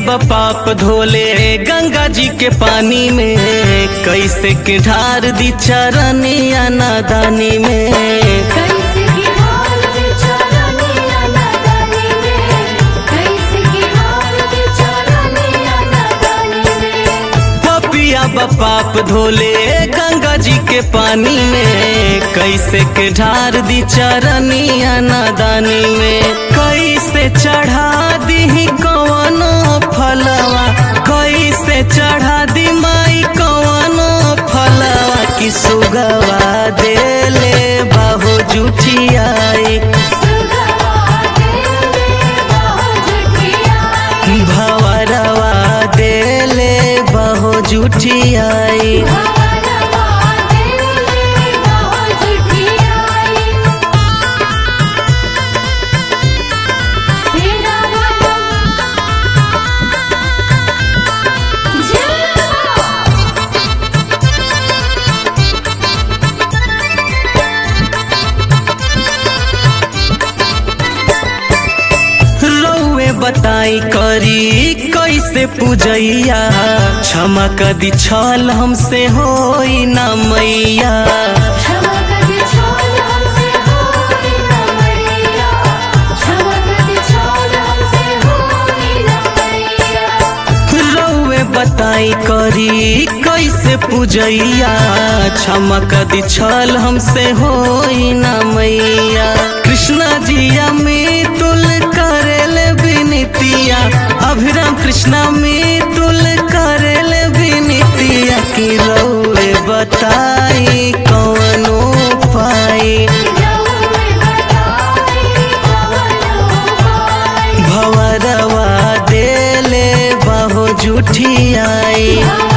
पाप धोले गंगा जी के पानी में कैसे के ढार दी चरनिया नादानी में कैसे की हाल बेचारा नीला नादानी में कैसे की हाल बेचारा नीला नादानी में पपिया पाप धोले गंगा जी के पानी में कैसे के ढार दी चरनिया नादानी में कैसे चढ़ा दी कवनो फलवा कैसे चढ़ा दी माई कवनो फलवा की सुगवा देले बाहो जुठियाई सुगवा देले बाहो जुठियाई भवरवा देले बाहो जुठियाई भवरवा देले बाहो जुठियाई सेना वाला जिंदा रौए बताई करी कैसे पूजैया क्षमा कदी छल हमसे होई ना मैया क्षमा कर दे छोड़ हमसे होई ना मैया क्षमा कर दे छोड़ हमसे होई ना मैया रौए बताई करी कैसे पूजैया क्षमा कदी छल हमसे होई ना मैया कृष्णा जिया में तुल करेल विनितिया अभिराम कृष्णा में तुल करेल विनितिया की रौए बताई कौनो पाई रौए बताई कवनो पाई भवरवा देले बाहो जुठियाई भवरवा